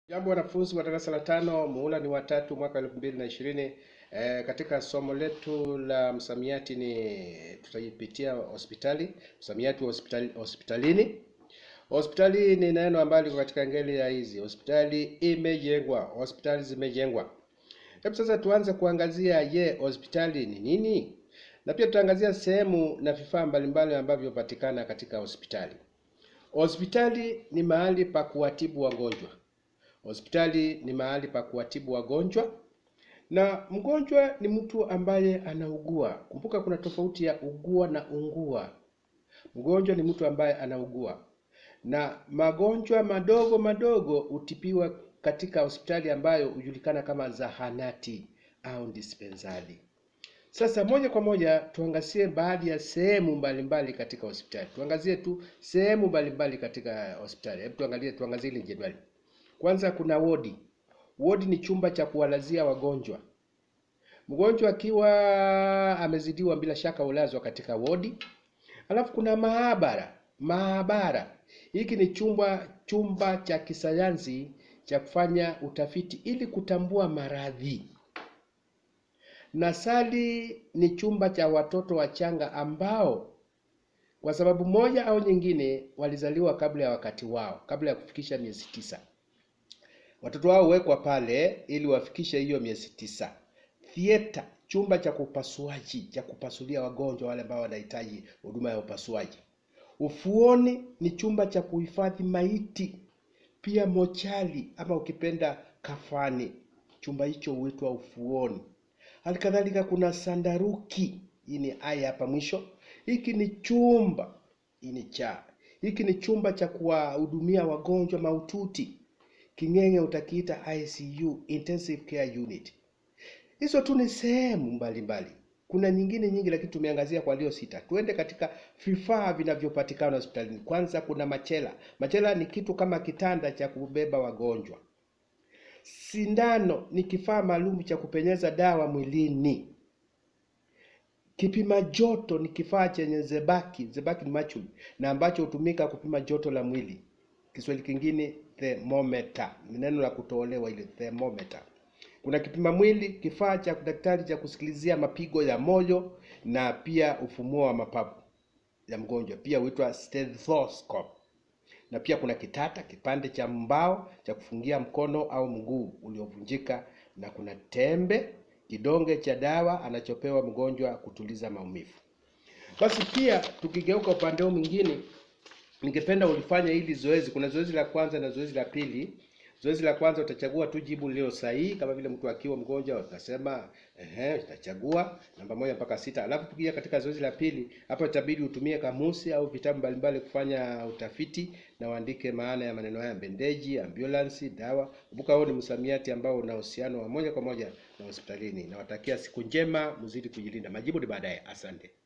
Jambo wanafunzi wa darasa la tano, muhula ni watatu mwaka elfu mbili na ishirini. E, katika somo letu la msamiati ni tutaipitia hospitali, msamiati wa hospitali, hospitalini. Hospitali ni neno ambalo liko katika ngeli ya hizi. Hospitali imejengwa, hospitali zimejengwa. Hebu sasa tuanze kuangazia, je, hospitali ni nini? Na pia tutaangazia sehemu na vifaa mbalimbali ambavyo hupatikana katika hospitali. Hospitali ni mahali pa kuwatibu wagonjwa. Hospitali ni mahali pa kuwatibu wagonjwa, na mgonjwa ni mtu ambaye anaugua. Kumbuka kuna tofauti ya ugua na ungua. Mgonjwa ni mtu ambaye anaugua, na magonjwa madogo madogo hutibiwa katika hospitali ambayo hujulikana kama zahanati au dispensari. Sasa moja kwa moja tuangazie baadhi ya sehemu mbalimbali katika hospitali. Tuangazie tu sehemu mbalimbali katika hospitali. Hebu tuangalie, tuangazie ile jedwali. Kwanza kuna wodi. Wodi ni chumba cha kuwalazia wagonjwa. Mgonjwa akiwa amezidiwa, bila shaka hulazwa katika wodi. Alafu kuna maabara. Maabara hiki ni chumba chumba cha kisayansi cha kufanya utafiti ili kutambua maradhi. Nasali ni chumba cha watoto wachanga ambao kwa sababu moja au nyingine walizaliwa kabla ya wakati wao, kabla ya kufikisha miezi tisa. Watoto wao huwekwa pale ili wafikishe hiyo miezi tisa. Theater, chumba cha upasuaji cha kupasulia wagonjwa wale ambao wanahitaji huduma ya upasuaji. Ufuoni ni chumba cha kuhifadhi maiti, pia mochali ama ukipenda kafani, chumba hicho huitwa ufuoni. Halikadhalika kuna sandaruki, hii ni aya hapa mwisho. Hiki ni chumba, hii ni cha, hiki ni chumba cha kuwahudumia wagonjwa mahututi. King'eng'e utakiita ICU, intensive care unit. Hizo tu ni sehemu mbalimbali. Kuna nyingine nyingi, lakini tumeangazia kwa leo sita. Tuende katika vifaa vinavyopatikana hospitalini. Kwanza kuna machela. Machela ni kitu kama kitanda cha kubeba wagonjwa. Sindano ni kifaa maalum cha kupenyeza dawa mwilini. Kipima joto ni kifaa chenye zebaki, zebaki ni mercury, na ambacho hutumika kupima joto la mwili. Kiswahili kingine thermometer, ni neno la kutolewa ile thermometer. Kuna kipima mwili, kifaa cha daktari cha kusikilizia mapigo ya moyo na pia ufumuo wa mapafu ya mgonjwa, pia huitwa stethoscope. Na pia kuna kitata, kipande cha mbao cha kufungia mkono au mguu uliovunjika, na kuna tembe, kidonge cha dawa anachopewa mgonjwa kutuliza maumivu. Basi pia tukigeuka upande huu mwingine, ningependa ulifanya hili zoezi. Kuna zoezi la kwanza na zoezi la pili. Zoezi la kwanza utachagua tu jibu lililo sahihi, kama vile mtu akiwa mgonjwa utasema ehe, utachagua namba moja mpaka sita. Alafu tukija katika zoezi la pili, hapa itabidi utumie kamusi au vitabu mbalimbali kufanya utafiti na uandike maana ya maneno haya: bendeji, ambulance, dawa. Kumbuka huo ni msamiati ambao una uhusiano wa moja kwa moja na hospitalini. Nawatakia siku njema, mzidi kujilinda. Majibu ni baadaye. Asante.